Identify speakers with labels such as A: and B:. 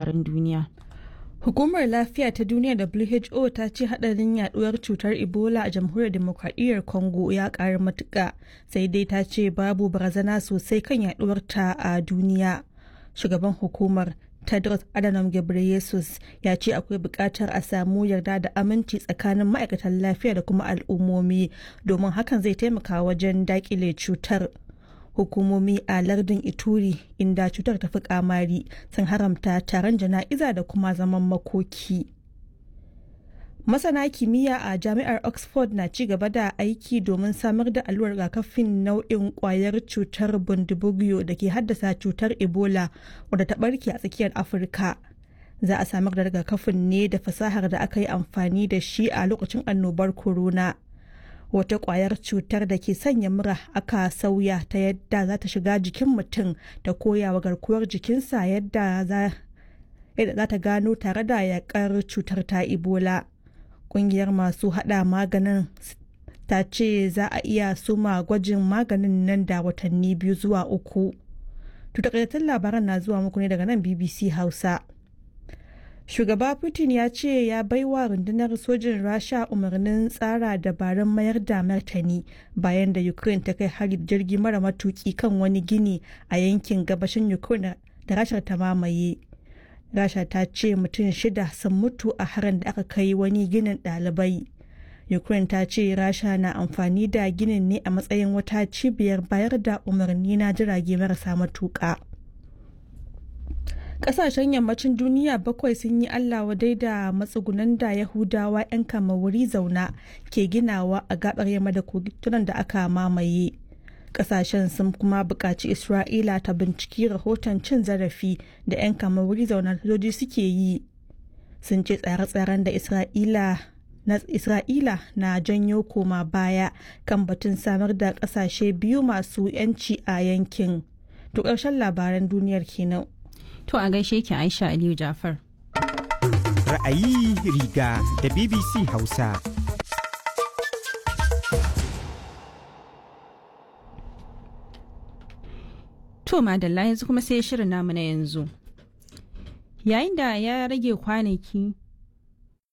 A: labaran duniya.
B: Hukumar Lafiya ta Duniya WHO ta ce hadarin yaduwar cutar Ebola a jamhuriyar demokradiyyar Congo ya ƙara matuƙa sai dai ta ce babu barazana sosai kan yaduwar ta a duniya. Shugaban hukumar Tedros Adhanom Ghebreyesus ya ce akwai buƙatar a samu yarda da aminci tsakanin ma'aikatan lafiya da kuma al'ummomi domin hakan zai taimaka wajen daƙile cutar. hukumomi a lardin ituri inda cutar ta fi kamari sun haramta taron jana'iza da kuma zaman makoki masana kimiyya a jami'ar oxford na ci gaba da aiki domin samar da allurar rigakafin nau'in kwayar cutar bundibugyo da ke haddasa cutar ebola wadda ta barke a tsakiyar afirka za a samar da rigakafin ne da fasahar da aka yi amfani da shi a lokacin annobar corona wata kwayar cutar da ke sanya mura aka sauya ta yadda za ta shiga jikin mutum da koyawa garkuwar jikinsa yadda za ta gano tare da yakar cutar ta ebola kungiyar masu hada maganin ta ce za a iya suma gwajin maganin nan da watanni biyu zuwa uku tutakaitattun labaran na zuwa muku ne daga nan bbc hausa shugaba putin ya ce ya baiwa rundunar sojin rasha umarnin tsara dabarun mayar da martani bayan da ukraine ta kai hari jirgi mara matuki kan wani gini a yankin gabashin ukraine da rashar ta mamaye rasha ta ce mutum shida sun mutu a harin da aka kai wani ginin ɗalibai ukraine ta ce rasha na amfani da ginin ne a matsayin wata cibiyar bayar da umarni na jirage marasa matuƙa. kasashen yammacin duniya bakwai sun yi allah wadai da matsugunan da yahudawa 'yan kamawuri zauna ke ginawa a gabar yamma da kogitunan da aka mamaye kasashen sun kuma buƙaci isra'ila ta binciki rahoton cin zarafi da 'yan kamawuri zauna sojoji suke yi sun ce tsare-tsaren da isra'ila na isra'ila na janyo koma baya kan batun samar da kasashe biyu masu 'yanci a yankin to ƙarshen labaran duniyar kenan
A: To a gaishe ki Aisha Aliyu Jafar.
C: Ra'ayi riga da BBC Hausa.
A: To madalla yanzu kuma sai shirin namu na yanzu. Yayin da ya rage kwanaki